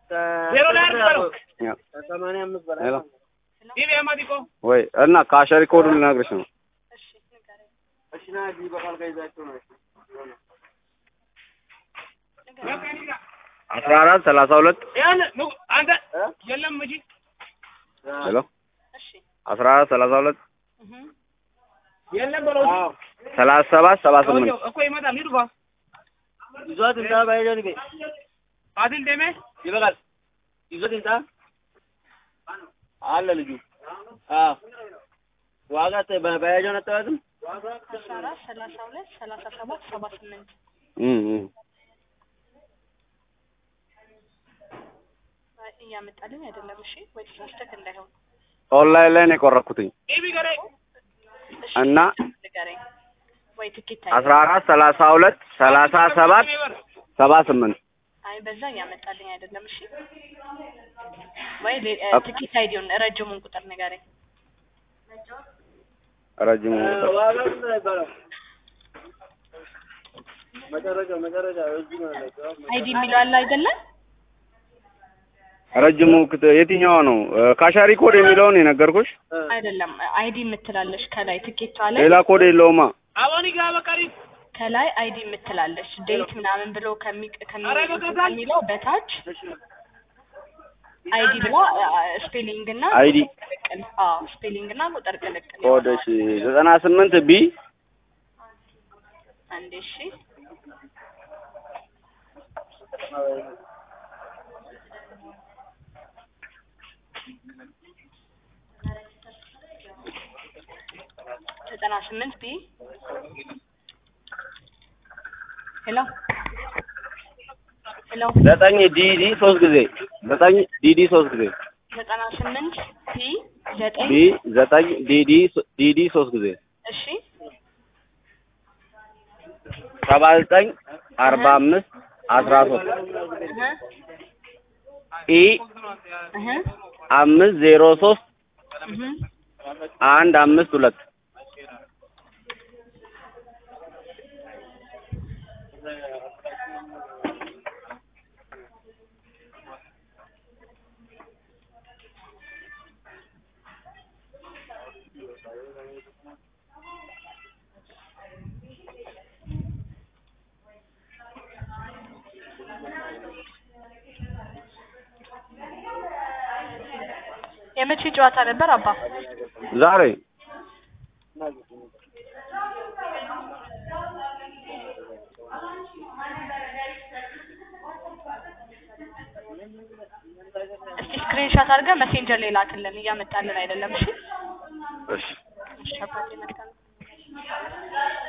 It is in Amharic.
ዜሮ ላይ አድርገው ያው ከሰማንያ አምስት በላይ ሄሎ ዲቪ አማዲቆ ወይ እና ካሸሪ ኮዱን ልነግርሽ ነው እሺ ንገረኝ እሺ ና እዚህ በቃል ጋር ይዛችሁ ነው እሺ ንገረኝ አስራ አራት ሰላሳ ሁለት ያን ኑ አንተ እ? የለም እንጂ ሄሎ እሺ አስራ አራት ሰላሳ ሁለት እህ የለም በለው አዎ ሰላሳ ሰባት ሰባ ስምንት ሰውየው እኮ ይመጣል ሂዱ ባ ይዟት እንታ ባይደን ቤ ፋሲል ደሜ ይበቃል ይዞት እንታ አለ ልጁ አዎ ዋጋ ባያጃን አጠባትም አስራ አራት ሰላሳ ሁለት ሰላሳ ሰባት ሰባ ስምንት እም እም አይ እያመጣልኝ አይደለም እሺ ወይ ተሳስተህ እንዳይሆን ኦንላይን ላይ ነው የቆረኩትኝ ዲቪ ገሬ እሺ እና ንገረኝ ወይ ትኬት አስራ አራት ሰላሳ ሁለት ሰላሳ ሰባት ሰባ ስምንት አይ በዛ እያመጣልኝ አይደለም እሺ ወይ ሌ- እ፣ አፕ- ትኬት አይዲውን ረጅሙን ቁጥር ንገረኝ ረጅሙ ቁጥር ዋጋ ስንት ነው ይባላል መጨረሻ መጨረሻ እዚህ ነው ያለው አይዲ የሚለው አለ አይደለም ረጅሙ ክት- የትኛው ነው እ፣ ካሻሪ ኮድ የሚለውን የነገርኩሽ አይደለም አይዲ የምትላለች ከላይ ትኬቷ ላይ ሌላ ኮድ የለውማ አቦኒ ጋ በቀሪ ከላይ አይዲ የምትላለች ዴት ምናምን ብሎ ከሚ- ከሚ- ኧረ በገዛኝ! ከሚለው በታች አይዲ ብላ ስፔሊንግ እና አይዲ ቅልቅል አዎ ስፔሊንግ እና ቁጥር ቅልቅል ኮድ እሺ ዘጠና ስምንት ቢ አንዴ እሺ ዘጠና ስምንት ቢ ሄሎ ሄሎ ዘጠኝ ዲዲ ሶስት ጊዜ ዘጠኝ ዲዲ ሶስት ጊዜ ዘጠና ስምንት ቢ ዘጠኝ ቢ ዘጠኝ ዲዲ ሶ- ዲዲ ሶስት ጊዜ እሺ ሰባ ዘጠኝ አርባ አምስት አስራ ሶስት እህ ኢ እህ አምስት ዜሮ ሶስት እህ አንድ አምስት ሁለት የመቼ ጨዋታ ነበር አባ? ዛሬ እስቲ ስክሪንሾት አድርገህ መሴንጀር ላይ ላክልን። እያመጣልን አይደለም። እሺ እሺ እሺ አባቴ መልካም